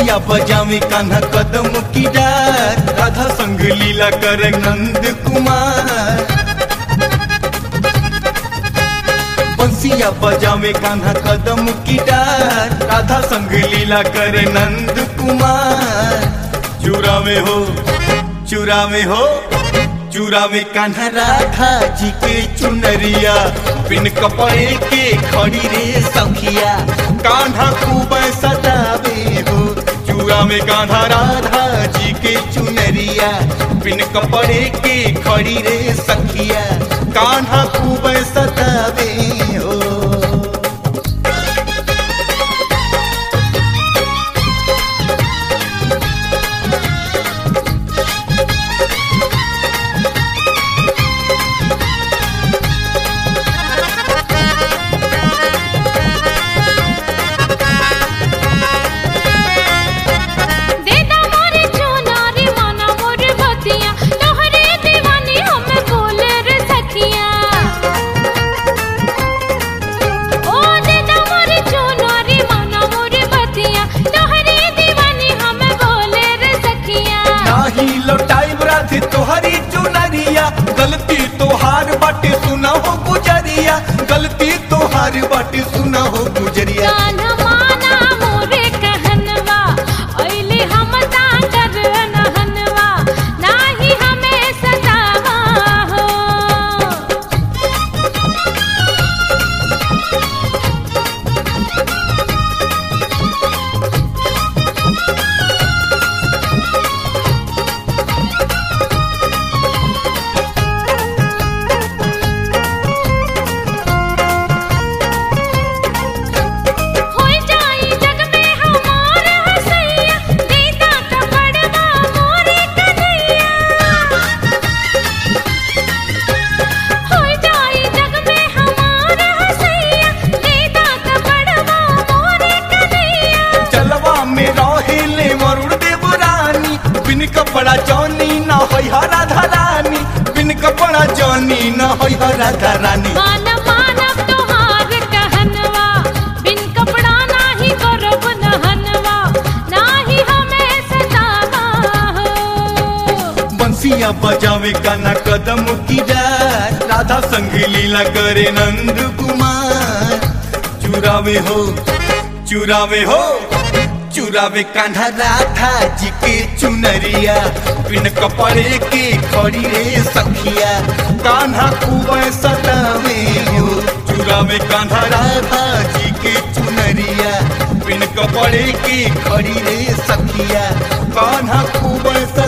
बंसिया बजावे कान्हा कदम की डार राधा संग लीला कर नंद कुमार बंसिया बजावे कान्हा कदम की डार राधा संग लीला कर नंद कुमार चूरा में हो चूरा में हो चूरा में कान्हा राधा जी के चुनरिया बिन कपड़े के खड़ी रे सखिया कान्हा खूब सतावे हो चूरा में कान्हा राधा जी के चुनरिया बिन कपड़े के खड़ी रे सखिया कान्हा खूब सतावे हो देदा मोरे चुनारी माना मोर बतिया तोहरे दीवानी हमें बोले रे सखिया ओ देदा मोरे चुनारी माना मोर बतिया तोहरे दीवानी हमें बोले रे सखिया नाही लौटाई राधे तोहरी चुनरिया गलती तोहार बाटे सुना हो गुजरिया गलती तोहार बाटे सुना हो गुजरिया कान माना मोरे कहनवा ओइले हम ताकर नहनवा नाही हमें सतावा हो होई जाई जग में हमार हसैया दीदा त बड़वा मोरे कन्हैया होई जाई जग में हमार हसैया दीदा त बड़वा मोरे कन्हैया चलवा में रहे ले वरुण देव रानी बिन कपड़ा जौनी न होई हरा धरानी बिन कपड़ा जौनी न होई हरा धरानी मान मानव तोहार कहनवा बिन कपड़ा नाही करब नहनवा नाही हमें सतावा हो बंसिया बजावे गाना कदम की डार राधा संग लीला करे नंद कुमार चुरावे हो चुरावे हो चुरावे कान्हा राधा जी के चुनरिया बिन कपड़े के खड़ी रे सखिया कान्हा कुबे सतावे हो चुरावे कान्हा राधा जी के चुनरिया बिन कपड़े के खड़ी रे सखिया कान्हा कुबे